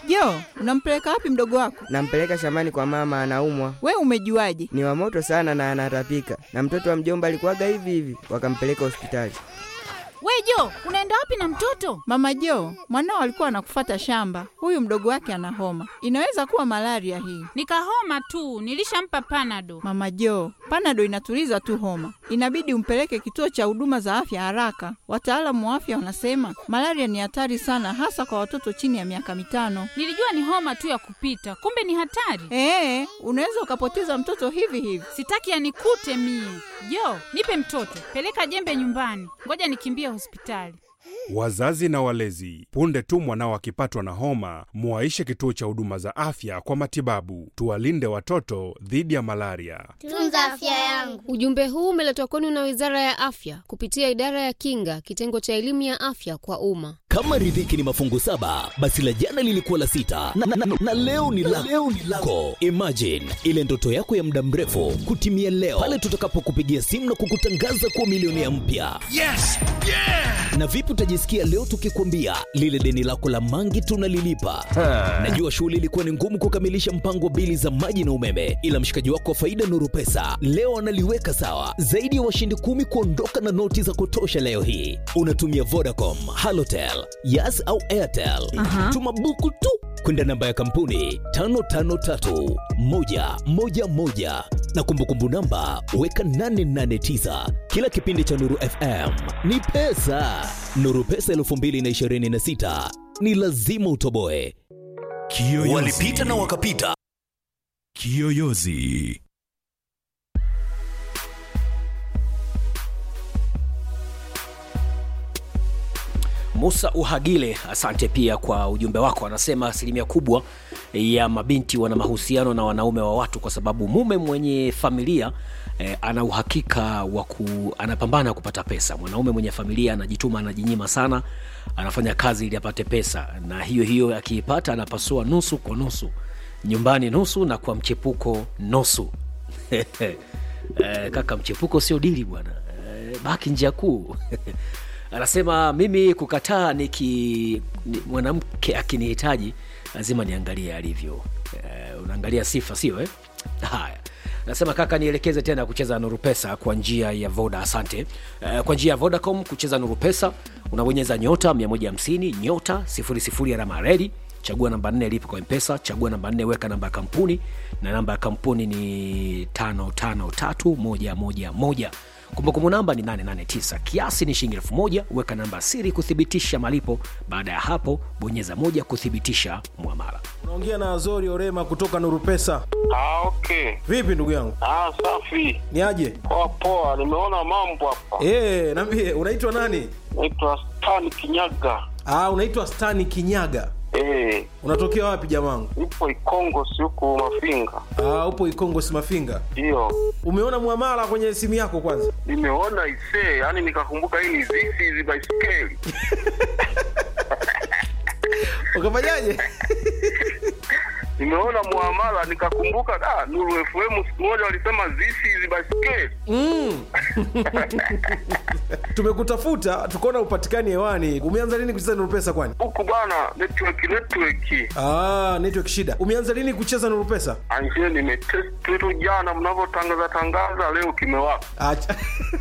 Jo, unampeleka wapi mdogo wako? Nampeleka shambani kwa mama, anaumwa. We umejuaje? Ni wa moto sana na anatapika, na mtoto wa mjomba alikuwaga hivi hivi, wakampeleka hospitali. We Jo, unaenda wapi na mtoto? Mama Jo, mwanao alikuwa anakufata shamba. Huyu mdogo wake ana homa, inaweza kuwa malaria hii. Nikahoma tu, nilishampa panado. Mama Jo, panado inatuliza tu homa, inabidi umpeleke kituo cha huduma za afya haraka. Wataalamu wa afya wanasema malaria ni hatari sana, hasa kwa watoto chini ya miaka mitano. Nilijua ni homa tu ya kupita, kumbe ni hatari. Ee, unaweza ukapoteza mtoto hivi hivi. Sitaki anikute mie. Jo, nipe mtoto, peleka jembe nyumbani, ngoja nikimbie hospitali. Wazazi na walezi, punde tu mwanao akipatwa na homa, muwaishe kituo cha huduma za afya kwa matibabu. Tuwalinde watoto dhidi ya malaria. Tunza afya yangu. Ujumbe huu umeletwa kwenu na Wizara ya Afya kupitia Idara ya Kinga, kitengo cha elimu ya afya kwa umma. Kama riziki ni mafungu saba, basi la jana lilikuwa la sita na, na, na, na leo ni la leo ni lako. Imagine ile ndoto yako ya muda mrefu kutimia leo pale tutakapokupigia simu na kukutangaza kuwa milionea mpya. Yes! Yeah! Na vipi utajisikia leo tukikwambia lile deni lako la mangi tunalilipa? Najua shughuli ilikuwa ni ngumu kukamilisha mpango wa bili za maji na umeme, ila mshikaji wako wa faida Nuru Pesa leo analiweka sawa. Zaidi ya washindi kumi kuondoka na noti za kutosha leo hii. Unatumia Vodacom, Halotel, Yas au Airtel. Tuma buku tu kwenda namba ya kampuni 553111 na kumbukumbu namba weka 889. Kila kipindi cha Nuru FM ni pesa. Nuru Pesa 2026 ni lazima utoboe. Kiyoyozi. Walipita na wakapita. Kiyoyozi. Musa Uhagile, asante pia kwa ujumbe wako. Anasema asilimia kubwa ya mabinti wana mahusiano na wanaume wa watu kwa sababu mume mwenye familia eh, ana uhakika wa ku, anapambana kupata pesa. Mwanaume mwenye familia anajituma, anajinyima sana, anafanya kazi ili apate pesa, na hiyo hiyo akiipata anapasua nusu kwa nusu, nyumbani nusu na kwa mchepuko nusu. eh, kaka, mchepuko sio dili bwana, eh, baki njia kuu anasema mimi kukataa niki ni, mwanamke akinihitaji lazima niangalie alivyo uh, unaangalia sifa sio eh? haya nasema kaka nielekeze tena kucheza nuru pesa kwa njia ya voda asante uh, kwa njia ya vodacom kucheza nuru pesa unabonyeza nyota 150 nyota 00 alama redi chagua namba 4 lipo kwa mpesa chagua namba 4 weka namba ya kampuni na namba ya kampuni ni 553111 kumbukumbu namba ni 889 kiasi ni shilingi elfu moja weka namba siri kuthibitisha malipo baada ya hapo bonyeza moja kuthibitisha mwamala unaongea na azori orema kutoka nuru pesa Ah, okay. vipi ndugu yangu Ah, safi. ni aje Poa poa, nimeona mambo hapa. e, nambie unaitwa nani Naitwa Stan Kinyaga. ah, unaitwa stani kinyaga Eh, unatokea wapi jamangu ipo Ikongo si huku Mafinga. ah, upo ikongo simafinga Ndio. umeona mwamala kwenye simu yako kwanza Nimeona isee, yani nikakumbuka hii ni zizi hizi baiskeli. ukafanyaje Nimeona muamala nikakumbuka ah, Nuru FM siku moja walisema zizi hizi baiskeli. mm. tumekutafuta tukaona upatikani hewani umeanza lini kucheza nuru pesa kwani Huku bana network network. ah, network shida umeanza lini kucheza nuru pesa Anjie nimetest tu jana mnavyotangaza tangaza leo kimewaka. Acha.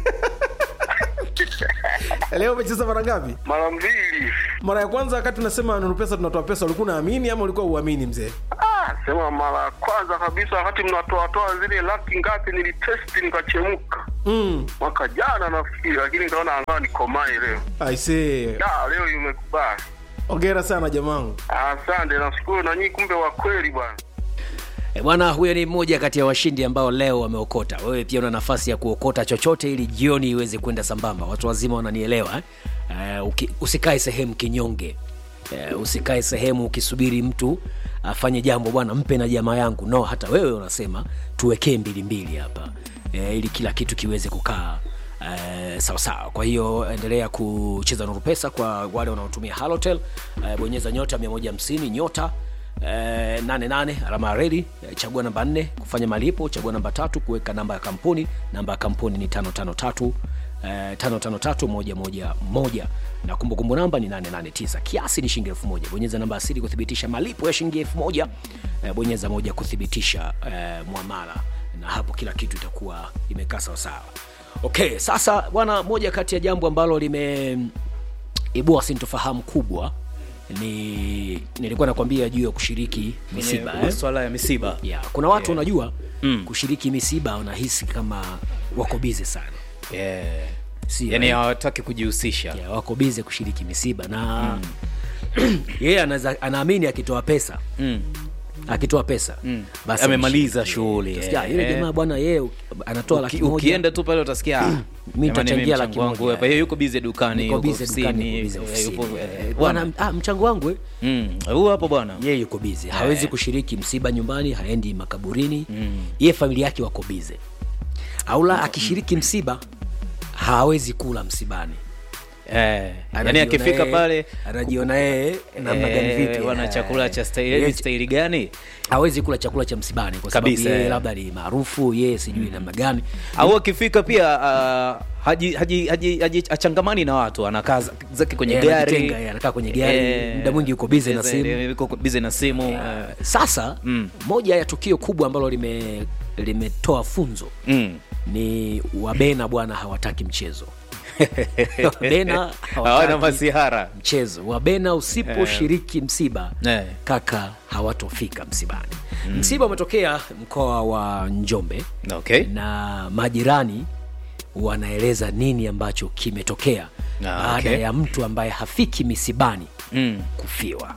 leo umecheza mara ngapi Mara mbili. mara ya kwanza wakati unasema nuru pesa tunatoa pesa ulikuwa unaamini ama ulikuwa uamini mzee Ah, sema mara ya kwanza kabisa wakati mnatoatoa zile laki ngapi nilitesti nikachemka mm. mwaka jana nafikiri, lakini nikaona angawa nikomae leo. aisee Da, leo imekubali. ongera sana jamangu Asante, nashukuru na nyinyi, kumbe wa kweli bwana. E bwana, huyo ni mmoja kati ya washindi ambao leo wameokota. Wewe pia una nafasi ya kuokota chochote ili jioni iweze kwenda sambamba. Watu wazima wananielewa eh? Uh, uki, usikae sehemu kinyonge uh, usikae sehemu ukisubiri mtu afanye jambo bwana, mpe na jamaa yangu. No, hata wewe unasema tuwekee mbili mbili hapa uh, ili kila kitu kiweze kukaa Uh, sawa sawa kwa hiyo endelea kucheza nuru pesa kwa wale wanaotumia halotel uh, bonyeza nyota 150 nyota Eh, nane nane alama ya redi eh, chagua namba nne kufanya malipo chagua namba tatu kuweka namba ya kampuni namba ya kampuni ni tano tano tatu eh, tano tano tatu moja moja moja na kumbukumbu namba ni 889 kiasi ni shilingi elfu moja bonyeza namba asili kuthibitisha malipo ya shilingi elfu moja eh, bonyeza moja kuthibitisha eh, mwamala na hapo kila kitu itakuwa imekaa sawasawa okay sasa bwana moja kati ya jambo ambalo limeibua sintofahamu kubwa ni nilikuwa nakwambia juu ya kushiriki misiba eh? maswala ya misiba yeah. kuna watu Yeah. unajua Mm. kushiriki misiba wanahisi kama wako bize sana yeah. si yani hawataki kujihusisha yeah, wako bize kushiriki misiba na yeye anaweza anaamini akitoa pesa mm. akitoa pesa Mm. basi amemaliza ameshiriki. shughuli Utasikia, eh, yule eh. jamaa bwana yeye anatoa Uki- laki moja ukienda tu pale utasikia ah, Mimi jamani, nitachangia mimi laki mchango wangu moja. hapa. Yeye yuko bize dukani Niko yuko busy dukani, ofisini, yuko busy eh, ofisini. yupo- eh, Eh, bwana. bwana ah, mchango wangu eh? Mm, huyu hapo bwana yeye yuko bize hawezi kushiriki msiba nyumbani haendi makaburini mm. yeye familia yake wako bize au la akishiriki msiba hawezi kula msibani Eh, yani Anajiona akifika yeye- pale anajiona yeye namna gani eh, vipi wana eh, chakula cha staili yeye- yani staili gani hawezi kula chakula cha msibani kwa sababu Kabisa, yeye eh. labda ni maarufu yeye sijui namna gani au akifika pia uh, haji, haji, haji, haji achangamani na watu anakaa za- zake kwenye Eh, gari anajitenga, eh, anakaa kwenye gari, Eh, muda mwingi yuko busy na busy- simu. yuko busy na simu eh, sasa Mm. moja ya tukio kubwa ambalo lime limetoa funzo mm. ni wabena bwana hawataki mchezo wabena hawana hawataki masihara mchezo wabena usiposhiriki msiba Eh. kaka hawatofika msibani msiba umetokea mkoa wa njombe okay na majirani wanaeleza nini ambacho kimetokea Ah, baada okay. ya mtu ambaye hafiki misibani mm. kufiwa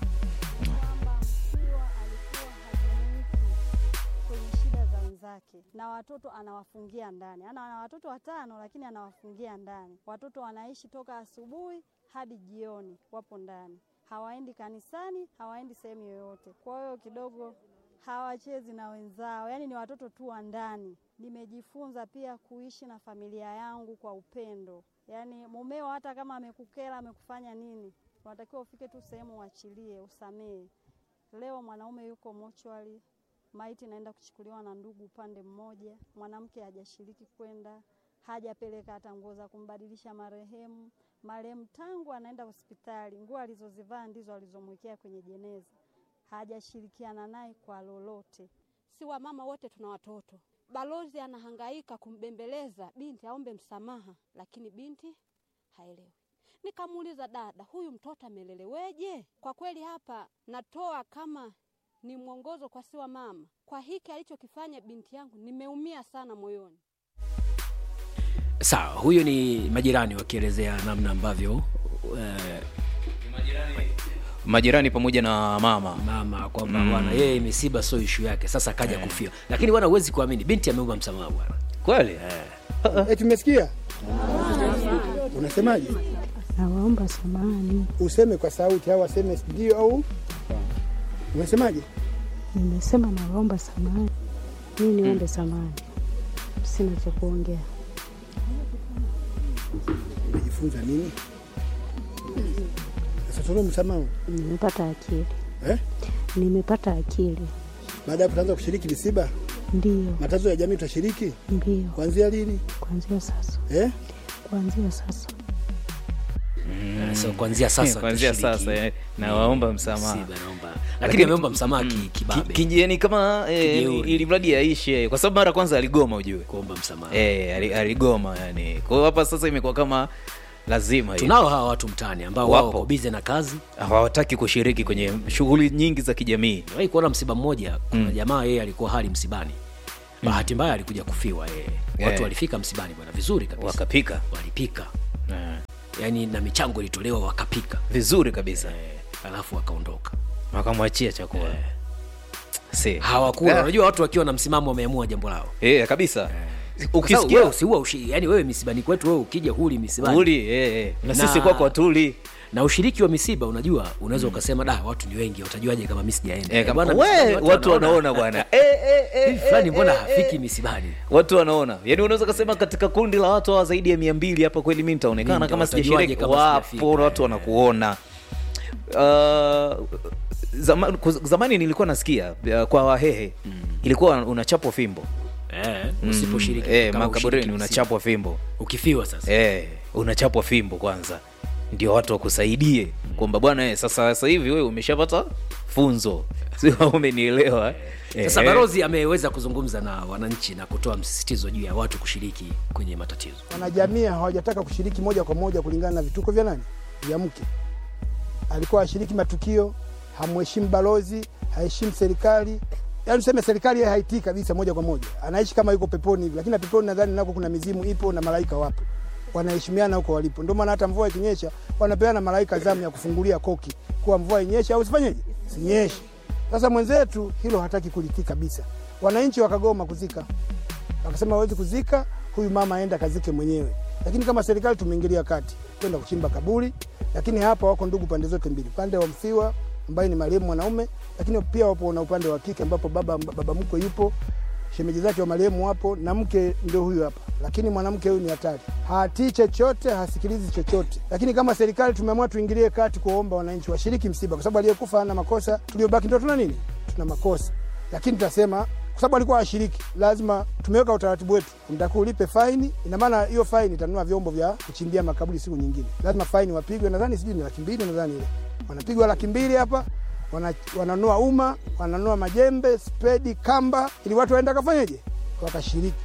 kwenye shida za wenzake na watoto anawafungia ndani. Ana ana watoto watano lakini anawafungia ndani. Watoto wanaishi toka asubuhi hadi jioni, wapo ndani, hawaendi kanisani, hawaendi sehemu yoyote. Kwa hiyo kidogo hawachezi na wenzao, yaani ni watoto tu wa ndani. Nimejifunza pia kuishi na familia yangu kwa upendo, yaani mumeo hata kama amekukera amekufanya nini, unatakiwa ufike tu sehemu uachilie, usamehe. Leo mwanaume yuko mochwari, maiti inaenda kuchukuliwa na ndugu upande mmoja, mwanamke hajashiriki kwenda, hajapeleka hata nguo za kumbadilisha marehemu. Marehemu tangu anaenda hospitali, nguo alizozivaa ndizo alizomwekea kwenye jeneza, hajashirikiana naye kwa lolote. si wamama wote tuna watoto. Balozi anahangaika kumbembeleza binti aombe msamaha, lakini binti haelewi. Nikamuuliza dada, huyu mtoto ameleleweje? Kwa kweli hapa natoa kama ni mwongozo kwa si mama, kwa hiki alichokifanya binti yangu, nimeumia sana moyoni. sawa huyo ni majirani wakielezea namna ambavyo eh, majirani pamoja na mama mama kwamba Mm. bwana yeye misiba sio ishu yake sasa akaja kufia lakini bwana huwezi kuamini binti ameomba msamaha bwana kweli Eh, tumesikia unasemaje Nawaomba samahani, useme kwa sauti au aseme ndio au umesemaje nimesema nawaomba samahani. Mimi niombe samahani, sina cha kuongea. umejifunza nini sasa tunaomba msamaha Nimepata akili, eh? nimepata akili. baada ya tutaanza kushiriki misiba Ndio, matazo ya jamii tutashiriki ndio, kuanzia lini kuanzia sasa, eh? kuanzia sasa. Eh, so kuanzia sasa kuanzia tushiriki. sasa eh, nawaomba msamaha Msiba, naomba. lakini ameomba msamaha ki- kibabe kijeni kama eh, Kijeuri. ili mradi aishe kwa sababu mara ya kwanza aligoma ujue kuomba msamaha eh, ali- aligoma yani kwa hiyo hapa sasa imekuwa kama lazima hiyo. tunao hawa watu mtaani ambao wao Wapo. wako bize na kazi hawataki kushiriki kwenye shughuli nyingi za kijamii wahi kuona msiba mmoja kuna Mm. jamaa yeye alikuwa hali msibani bahati mbaya alikuja kufiwa yeye watu Eh. walifika msibani bwana vizuri kabisa wakapika walipika eh, yaani na michango ilitolewa wakapika vizuri kabisa eh, alafu wakaondoka wakamwachia chakula Si. hawakula Ah, unajua watu wakiwa na msimamo wameamua jambo lao eh, kabisa Ukisikia ukisikia wewe si huwa ushi, yani wewe misibani kwetu wewe ukija huli misibani uli eh, eh. na sisi kwako hatuli na ushiriki wa misiba unajua unaweza ukasema da watu ni wengi watajuaje kama mi sijaenda Eh, Eh, kama- bwana, we, misibani watu wanaona bwana Eh, eh, eh, Hivi fulani eh, mbona eh, hafiki eh. misibani watu wanaona yani unaweza kasema katika kundi la watu hawa zaidi ya mia mbili hapa kweli mi nitaonekana Mimi kama watajuaje sijashiriki kama wapo sijafika? watu wanakuona uh, zama, kuz- zamani nilikuwa nasikia uh, kwa wahehe mm. ilikuwa unachapwa fimbo eh, Mm, usiposhiriki eh, kama makaburini ushiriki unachapwa fimbo ukifiwa sasa eh, unachapwa fimbo kwanza ndio watu wakusaidie kwamba bwana eh, sasa sasa hivi wewe umeshapata funzo sio umenielewa sasa Eh, barozi ameweza kuzungumza na wananchi na kutoa msisitizo juu ya watu kushiriki kwenye matatizo wanajamii hawajataka kushiriki moja kwa moja kulingana na vituko vya nani vya mke. Alikuwa ashiriki matukio, hamheshimu balozi, haheshimu serikali. Yaani tuseme serikali yeye haitii kabisa moja kwa moja, anaishi kama yuko peponi hivi, lakini na peponi nadhani nako kuna mizimu ipo na malaika wapo, wanaheshimiana huko walipo. Ndio maana hata mvua ikinyesha wanapeana malaika zamu ya kufungulia koki kuwa mvua inyeshe au sifanyeje, sinyeshe. Sasa mwenzetu hilo hataki kulitii kabisa. Wananchi wakagoma kuzika, wakasema hawezi kuzika huyu mama aenda kazike mwenyewe. Lakini kama serikali tumeingilia kati kwenda kuchimba kaburi, lakini hapa wako ndugu pande zote mbili, upande wa mfiwa ambaye ni marehemu mwanaume, lakini pia wapo na upande wa kike ambapo baba, baba mkwe yupo, shemeji zake wa marehemu wapo na mke ndio huyu hapa. Lakini mwanamke huyu ni hatari, hatii chochote, hasikilizi chochote. Lakini kama serikali tumeamua tuingilie kati kuwaomba wananchi washiriki msiba, kwa sababu aliyekufa hana makosa, tuliobaki ndio tuna nini? Tuna makosa, lakini tutasema kwa sababu alikuwa ashiriki, lazima tumeweka utaratibu wetu, mtakuwa ulipe faini. Ina maana hiyo faini itanunua vyombo vya kuchimbia makaburi siku nyingine, lazima faini wapigwe, nadhani sijui ni laki mbili, nadhani ile wanapigwa laki mbili hapa wana, wananua uma, wananua majembe, spedi, kamba, ili watu waenda kafanyeje, wakashiriki.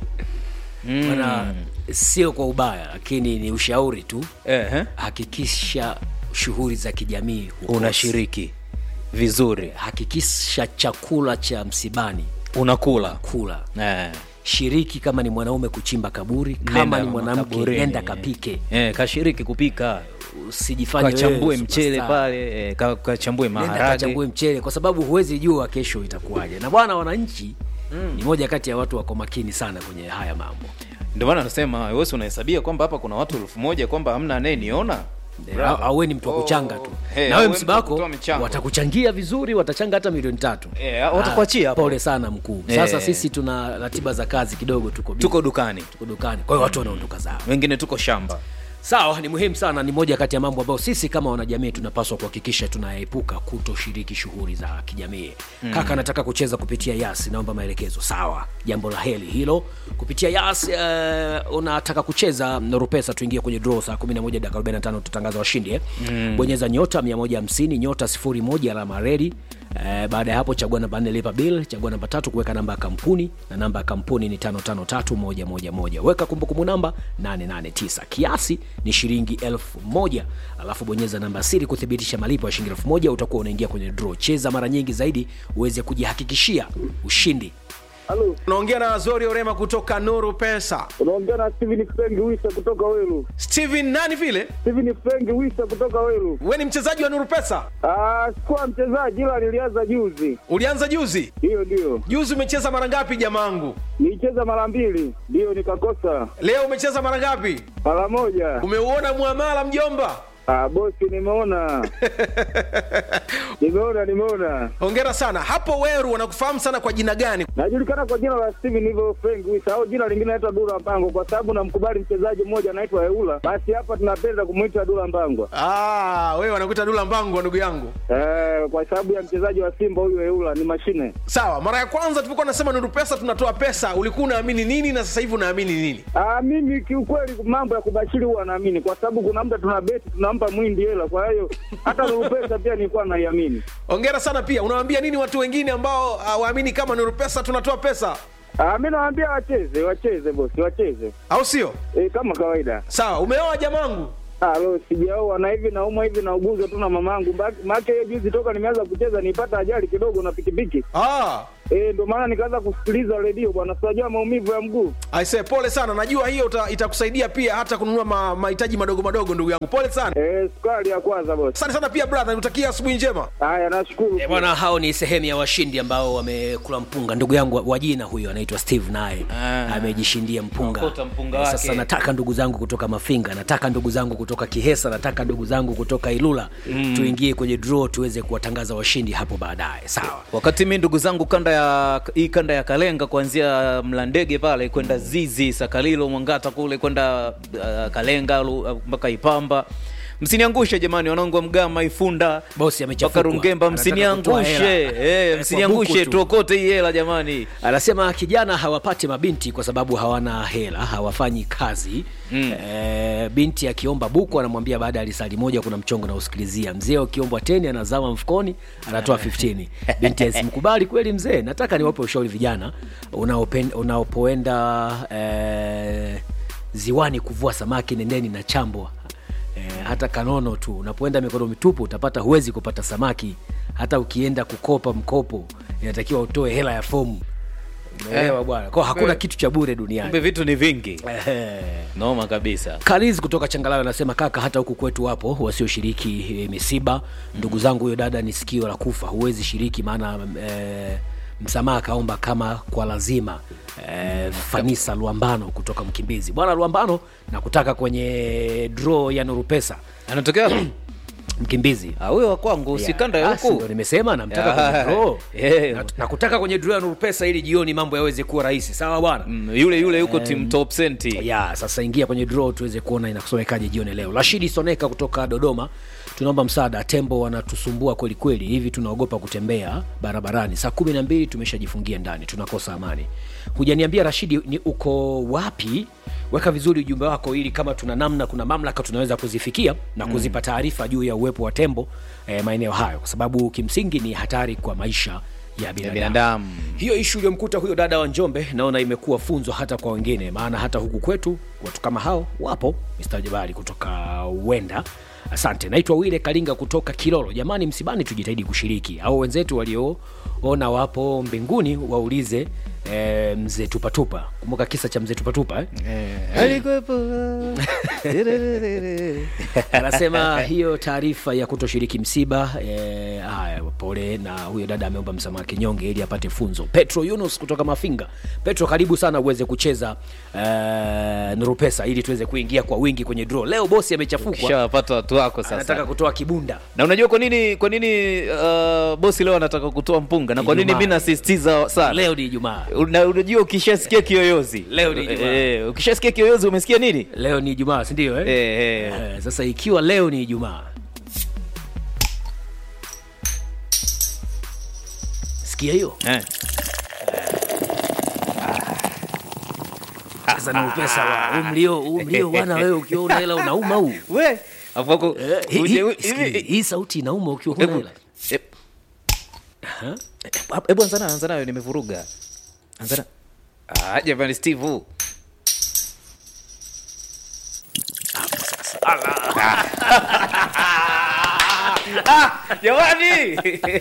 bwana sio kwa ubaya lakini ni ushauri tu hakikisha shughuli za kijamii hukosi. unashiriki vizuri hakikisha chakula cha msibani unakula kula eh. shiriki kama ni mwanaume kuchimba kaburi kama Nenda ni mwanamke makaburini. nenda kapike eh, kashiriki kupika usijifanye kachambue wewe mchele superstar. pale eh, ka- kachambue nenda maharage kachambue mchele kwa sababu huwezi jua kesho itakuwaje na bwana wananchi mm. ni moja kati ya watu wako makini sana kwenye haya mambo ndio maana nasema wewe si unahesabia kwamba hapa kuna watu elfu moja kwamba hamna anayeniona au au wewe ni mtu wa kuchanga tu Hey, na au wewe we msiba mtu wa wako kutoa michango. watakuchangia vizuri watachanga hata milioni tatu Eh, watakuachia Ah, hapo. pole sana mkuu sasa Eh. sisi tuna ratiba za kazi kidogo tuko busy. tuko dukani tuko dukani kwa hiyo watu wanaondoka zao wengine tuko shamba sawa ni muhimu sana ni moja kati ya mambo ambayo sisi kama wanajamii tunapaswa kuhakikisha tunaepuka kutoshiriki shughuli za kijamii Mm. mm. kaka anataka kucheza kupitia yas naomba maelekezo sawa jambo la heli hilo kupitia yas uh, unataka kucheza rupesa tuingie kwenye draw saa 11 dakika 45 tutangaza washindi eh? Mm. bonyeza nyota 150 nyota 01 alama redi Eh, baada ya hapo chagua namba nne lipa bill chagua namba tatu kuweka namba ya kampuni na namba ya kampuni ni 553111 weka kumbukumbu namba 889 kiasi ni shilingi elfu moja alafu bonyeza namba ya siri kuthibitisha malipo ya shilingi elfu moja utakuwa unaingia kwenye draw cheza mara nyingi zaidi uweze kujihakikishia ushindi Halo. Unaongea na Azori Orema kutoka Nuru Pesa. Unaongea na Steven Frank Wisa kutoka Welu. Steven nani vile? Steven Frank Wisa kutoka Welu. Wewe ni mchezaji wa Nuru Pesa? Ah, sikuwa mchezaji ila nilianza juzi. Ulianza juzi? Ndio ndio. Juzi umecheza mara ngapi jamangu? Nilicheza mara mbili, ndio nikakosa. Leo umecheza mara ngapi? Mara moja. Umeuona muamala mjomba? Ah, bosi nimeona. nimeona nimeona. Hongera sana. Hapo Weru wanakufahamu sana kwa jina gani? Najulikana kwa jina la Steven hivyo Frank Wisa au jina lingine naitwa Dula Mpango kwa sababu namkubali mchezaji mmoja anaitwa Eula. Basi hapa tunapenda kumuita Dula Mpango. Ah, wewe wanakuita Dula Mbango ndugu yangu. Eh, kwa sababu ya mchezaji wa Simba huyu Eula ni mashine. Sawa, mara ya kwanza tulipokuwa nasema Nuru Pesa tunatoa pesa, ulikuwa unaamini nini na sasa hivi unaamini nini? Ah, mimi kiukweli mambo ya kubashiri huwa naamini kwa sababu kuna muda tuna beti tunampa mwindi hela, kwa hiyo hata Nuru Pesa pia nilikuwa naiamini. Hongera sana pia. Unawaambia nini watu wengine ambao hawaamini kama Nuru Pesa tunatoa pesa? Ah, mimi nawaambia wacheze, wacheze bosi, wacheze. Au sio? Eh, kama kawaida. Sawa, umeoa jamangu? Ah, lo sijaoa na hivi naumwa hivi na uguzo tu na mamangu. Maana hiyo juzi toka nimeanza kucheza nipata ajali kidogo na pikipiki. Ah. Eh, ndio maana nikaanza kusikiliza redio bwana, sijajua maumivu ya mguu. Aise, pole sana. Najua hiyo uta- itakusaidia pia hata kununua ma- mahitaji madogo madogo ndugu yangu. Pole sana. Eh, sukari ya kwanza bosi. Asante sana pia brother, nikutakia asubuhi njema. Haya, nashukuru. Eh, bwana hao ni sehemu ya washindi ambao wamekula mpunga ndugu yangu wa- wa jina huyo anaitwa steve naye amejishindia mpunga Okota mpunga Eh, wake. sasa nataka ndugu zangu kutoka mafinga nataka ndugu zangu kutoka kihesa nataka ndugu zangu kutoka ilula Mm. tuingie kwenye draw tuweze kuwatangaza washindi hapo baadaye sawa wakati mi ndugu zangu kanda ya hii kanda ya kalenga kuanzia mlandege pale kwenda zizi sakalilo mwangata kule kwenda uh, kalenga lu- uh, mpaka ipamba msiniangushe jamani wanangu wa mgama ifunda bosi amechafukwa. mpaka rungemba Anataka kutoa msiniangushe hela. eh, Kwa msiniangushe buku tu. tuokote hii hela jamani anasema kijana hawapati mabinti kwa sababu hawana hela hawafanyi kazi mm. e, binti akiomba buku anamwambia baada ya lisali moja kuna mchongo na usikilizia mzee ukiombwa teni anazama mfukoni anatoa 15 binti asimkubali kweli mzee nataka niwape ushauri vijana unaopen- unaopoenda e, ziwani kuvua samaki nendeni na chambo e, hata kanono tu unapoenda mikono mitupu utapata huwezi kupata samaki hata ukienda kukopa mkopo inatakiwa utoe hela ya fomu umeelewa Eh. bwana kwao hakuna Kumbe- kitu cha bure duniani kumbe vitu ni vingi noma kabisa kariz kutoka changalawe anasema kaka hata huku kwetu wapo wasioshiriki e, misiba ndugu zangu huyo dada ni sikio la kufa huwezi shiriki maana e, msamaha kaomba kama kwa lazima e, fanisa luambano kutoka mkimbizi bwana luambano nakutaka kwenye draw ya nuru pesa anatokea mkimbizi huyo wa kwangu Ya, sikanda basi huku ndo nimesema namtaka Ya, kwenye draw eh. Na- nakutaka kwenye draw ya nuru pesa ili jioni mambo yaweze kuwa rahisi sawa bwana Mm, yule yule yuko Em, team top senti ya sasa ingia kwenye draw tuweze kuona inakusomekaje jioni leo rashidi soneka kutoka dodoma tunaomba msaada tembo wanatusumbua kweli kweli hivi tunaogopa kutembea barabarani saa kumi na mbili tumeshajifungia ndani tunakosa amani hujaniambia rashidi ni uko wapi weka vizuri ujumbe wako ili kama tuna namna kuna mamlaka tunaweza kuzifikia na Mm. kuzipa taarifa juu ya uwepo wa tembo eh, maeneo hayo kwa sababu kimsingi ni hatari kwa maisha ya binadamu, binadamu. hiyo ishu iliyomkuta huyo dada wa njombe naona imekuwa funzo hata kwa wengine maana hata huku kwetu watu kama hao wapo Mr. jabari kutoka wenda asante naitwa wile kalinga kutoka kilolo jamani msibani tujitahidi kushiriki au wenzetu walioona wapo mbinguni waulize e, mzee tupatupa kumbuka kisa cha mzee tupatupa eh? alikuwepo anasema hiyo taarifa ya kutoshiriki msiba eh, haya pole na huyo dada ameomba msamaha kinyonge ili apate funzo petro yunus kutoka mafinga petro karibu sana uweze kucheza eh, nurupesa ili tuweze kuingia kwa wingi kwenye draw leo bosi amechafukwa shawapata watu wako sasa anataka kutoa kibunda na unajua kwa nini kwa nini uh, bosi leo anataka kutoa mpunga na kwa nini Ijumaa. mi nasisitiza sana leo ni ijumaa Una- unajua ukishasikia kiyoyozi Leo ni Ijumaa. Eh, ukishasikia kiyoyozi umesikia nini leo ni ijumaa sindio eh? Eh, eh. Eh, sasa ikiwa leo ni ijumaa sikia hiyo eh. cheza na upesa wa huu mlio huu mlio bwana wewe ukiwa una hela unauma huu we afu wako Eh, hii- uje- hii- hivi- sikii, hii sauti inauma ukiwa huna Hebu- hela eh, Aha. eh, hebu anza nayo anza nayo nimevuruga anza na ah jamani steve huu. Ah, jamani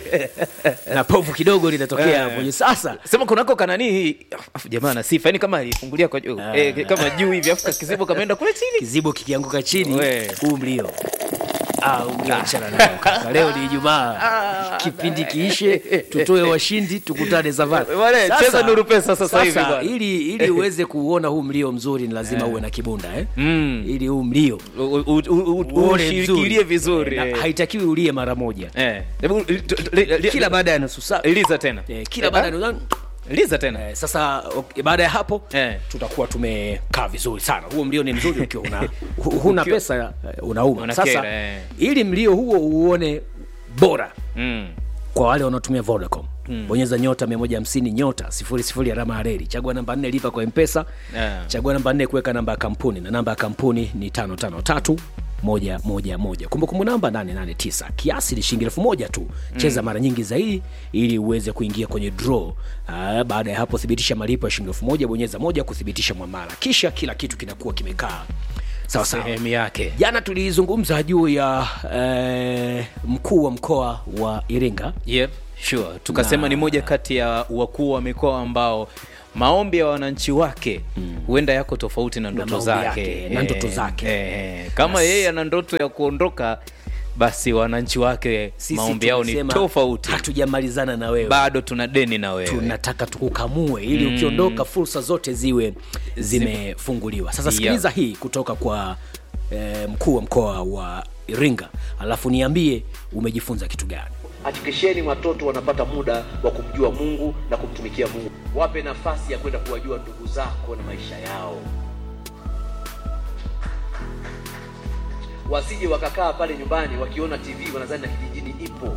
na povu kidogo linatokea Eh. kwenye sasa sema kunako kanani hii afu jamaa na sifa yani kama alifungulia kwa juu eh, kama juu hivi afu kizibo kameenda kule chini kizibo kikianguka chini We. huu mlio Ah, huu mlio achana nao kaka. leo ni ijumaa kipindi kiishe tutoe washindi tukutane savana Wale, Sasa- cheza Nuru Pesa sasa hivi bwana. ili ili uweze kuuona huu mlio mzuri ni lazima uwe na kibunda eh? Mm. ili huu mlio U- u- u- u- uone ushirikilie vizuri Na eh. haitakiwi ulie mara moja Eh. Hebu, li- li- li- li- kila baada ya nusu saa liza tena eh, kila baada ya nusu saa liza tena Eh, sasa okay, baada ya hapo Eh. tutakuwa tumekaa vizuri sana huo mlio ni mzuri ukiwa una, hu- huna Ukiwa- pesa eh, unauma Unakera, sasa eh. ili mlio huo uone bora Mm. kwa wale wanaotumia vodacom bonyeza nyota 150 nyota 00 alama ya reli chagua namba 4 lipa kwa mpesa Yeah. chagua namba 4 kuweka namba ya kampuni na namba ya kampuni ni 553 moja moja moja kumbukumbu namba 889 kiasi ni shilingi elfu moja tu cheza mara nyingi zaidi ili uweze kuingia kwenye draw Aa, baada ya hapo thibitisha malipo ya shilingi elfu moja bonyeza moja kuthibitisha mwamala kisha kila kitu kinakuwa kimekaa sawa sawa sehemu yake jana tulizungumza juu ya eh, mkuu wa mkoa wa iringa yep, sure tukasema Na- ni moja kati ya wakuu wa mikoa ambao maombi ya wananchi wake huenda yako tofauti na ndoto maombi zake yake, na ndoto zake. eh, kama yeye ana ndoto ya kuondoka basi wananchi wake Sisi maombi yao ni tumesema tofauti hatujamalizana na wewe bado tuna deni na wewe tunataka tukukamue ili Mm. ukiondoka fursa zote ziwe zimefunguliwa sasa Yeah. sikiliza hii kutoka kwa eh, mkuu wa mkoa wa iringa alafu niambie umejifunza kitu gani hakikisheni watoto wanapata muda wa kumjua mungu na kumtumikia mungu wape nafasi ya kwenda kuwajua ndugu zako na maisha yao wasije wakakaa pale nyumbani wakiona tv wanadhani na kijijini ipo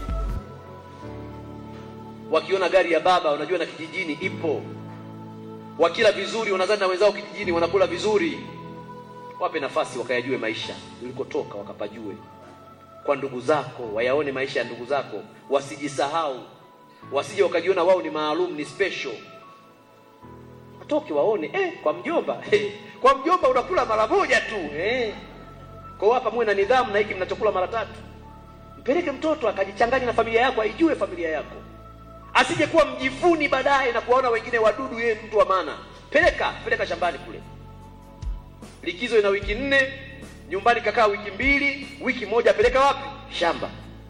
wakiona gari ya baba wanajua na kijijini ipo wakila vizuri wanadhani na wenzao kijijini wanakula vizuri wape nafasi wakayajue maisha ulikotoka wakapajue kwa ndugu zako wayaone maisha ya ndugu zako wasijisahau wasije wakajiona wao ni maalum ni special watoke waone eh, kwa mjomba eh, kwa mjomba unakula mara moja tu eh. kwa hiyo hapa muwe na nidhamu na hiki mnachokula mara tatu mpeleke mtoto akajichanganya na familia yako aijue familia yako asije kuwa mjivuni baadaye na kuwaona wengine wadudu yeye mtu wa maana peleka peleka shambani kule likizo ina wiki nne nyumbani kakaa wiki mbili wiki moja peleka wapi shamba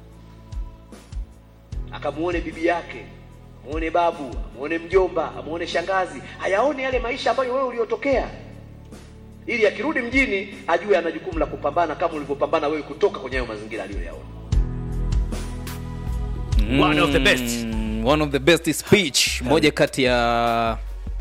akamuone bibi yake amuone babu amuone mjomba amuone shangazi ayaone yale maisha ambayo wewe uliotokea ili akirudi mjini ajue ana jukumu la kupambana kama ulivyopambana wewe kutoka kwenye hayo mazingira aliyoyaona One of the best. One of the best speech. Moja kati ya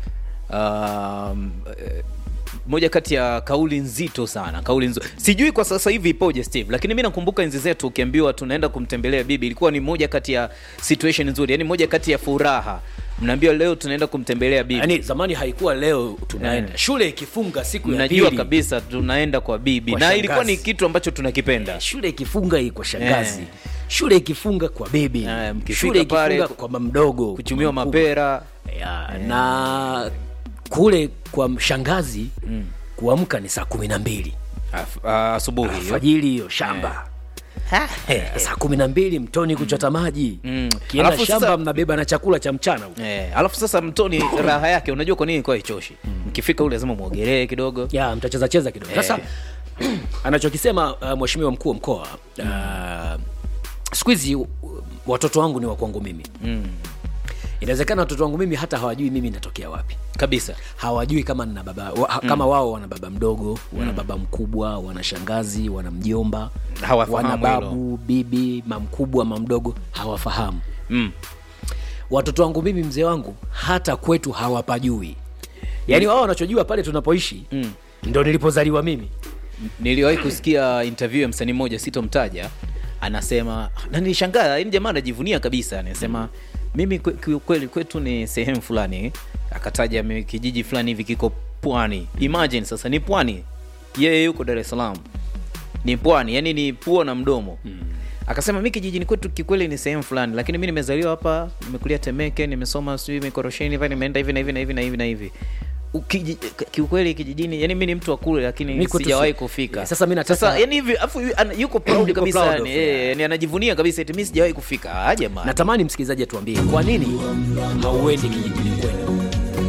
um, eh, moja kati ya kauli nzito sana, kauli nzito. Sijui kwa sasa hivi ipoje Steve, lakini mimi nakumbuka enzi zetu ukiambiwa tunaenda kumtembelea bibi, ilikuwa ni moja kati ya situation nzuri, yani moja kati ya furaha. Mnaambiwa leo tunaenda kumtembelea bibi. yani zamani haikuwa leo tunaenda shule ikifunga siku ya Mnajua pili kabisa tunaenda kwa bibi Kwa na shangazi. ilikuwa ni kitu ambacho tunakipenda. shule ikifunga hii kwa shangazi Eh. shule ikifunga kwa bebi mkifika shule pale, ikifunga kwa mamdogo kuchumiwa kwa mkubwa. mapera ya, na kule kwa mshangazi kuamka ni saa kumi na mbili asubuhi hiyo. alfajiri hiyo shamba Eh, saa kumi na mbili mtoni kuchota maji kienda Alafu shamba sasa- mnabeba na chakula cha mchana huko. Eh, alafu sasa mtoni raha yake unajua kwa nini kwa ichoshi mkifika ule lazima muogelee kidogo ya mtacheza cheza kidogo Eh. sasa anachokisema uh, mheshimiwa mkuu wa mkoa uh, siku hizi uh, watoto wangu ni wa kwangu mimi mm. inawezekana watoto wangu mimi hata hawajui mimi natokea wapi kabisa hawajui kama nina baba wa, Mm. kama wao wana baba mdogo wana Mm. baba mkubwa wana shangazi wana mjomba Hawafahamu wana hilo. babu bibi mamkubwa mamdogo hawafahamu mm. watoto wangu mimi mzee wangu hata kwetu hawapajui yaani wao wanachojua pale tunapoishi mm. ndo nilipozaliwa mimi niliwahi kusikia interview ya msanii mmoja sitomtaja anasema na nilishangaa yani jamaa anajivunia kabisa anasema mimi kwe- kiukweli kwetu ni sehemu fulani akataja mi- kijiji fulani hivi kiko pwani imagine sasa ni pwani yeye yuko dar es salaam ni pwani yani ni puo na mdomo akasema mi kijijini kwetu kikweli ni sehemu fulani lakini mi nimezaliwa hapa nimekulia temeke nimesoma sijui mikorosheni hapa nimeenda hivi na hivi na hivi na hivi na hivi Ukiji- kiukweli kijijini yani mi ni mtu wa kule Mi lakini kwetu sijawahi si- kufika Yeah, sasa mi nataka- sasa yani hivi afu yu- ana- yuko proud Yuko kabisa proud yani, of, eh, yeah. yani anajivunia kabisa eti mi sijawahi kufika ah jamani natamani msikilizaji atuambie kwa nini hauendi kijijini kwenu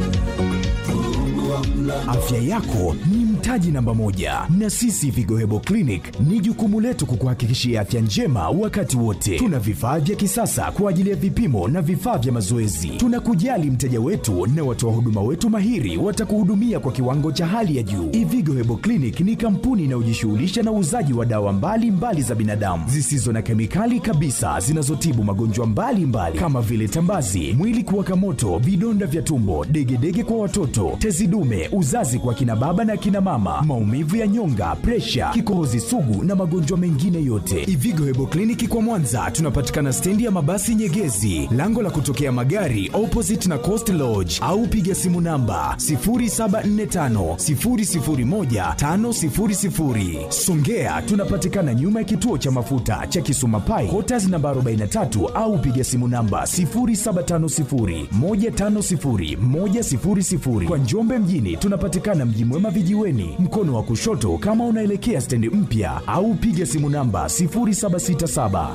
Afya yako ni mtaji namba moja, na sisi Vigo Hebo Clinic ni jukumu letu kukuhakikishia afya njema wakati wote. Tuna vifaa vya kisasa kwa ajili ya vipimo na vifaa vya mazoezi. Tunakujali mteja wetu na watoa huduma wetu mahiri watakuhudumia kwa kiwango cha hali ya juu. Ivigo Hebo Clinic ni kampuni inayojishughulisha na uuzaji wa dawa mbalimbali mbali za binadamu zisizo na kemikali kabisa zinazotibu magonjwa mbalimbali kama vile tambazi, mwili kuwaka moto, vidonda vya tumbo, degedege kwa watoto, tezi dume, uzazi kwa kina baba na kina mama, maumivu ya nyonga, presha, kikohozi sugu na magonjwa mengine yote. Ivigo Hebo Kliniki kwa Mwanza tunapatikana stendi ya mabasi Nyegezi, lango la kutokea magari opposite na Coast Lodge, au piga simu namba 0745 001 500. Songea tunapatikana nyuma ya kituo cha mafuta cha Kisuma Pai, Quarters namba 43 au piga simu namba 0750 150 100. Kwa Njombe mjini tunapatikana Mji Mwema vijiweni, mkono wa kushoto kama unaelekea stendi mpya, au piga simu namba 0767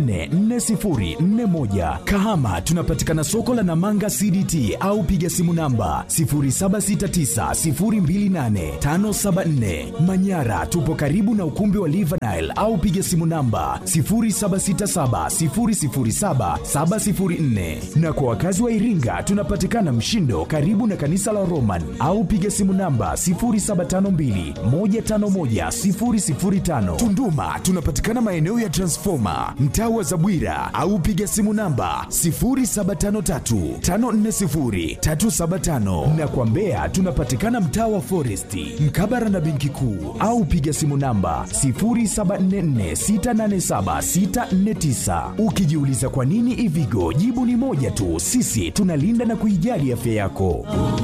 944041. Kahama tunapatikana soko la Namanga CDT au piga simu namba 0769028574. Manyara tupo karibu na ukumbi wa Live Nile au piga simu namba 0767007704. Na kwa wakazi wa Iringa tunapatikana Mshindo karibu na kanisa la Roman au piga simu namba 07 0752 151 005. Tunduma tunapatikana maeneo ya Transformer, mtaa wa Zabwira au piga simu namba 0753 540 375 na kwa Mbeya tunapatikana mtaa wa Foresti, mkabara na benki kuu au piga simu namba 0744687649. Ukijiuliza kwa nini Ivigo, jibu ni moja tu, sisi tunalinda na kuijali afya yako.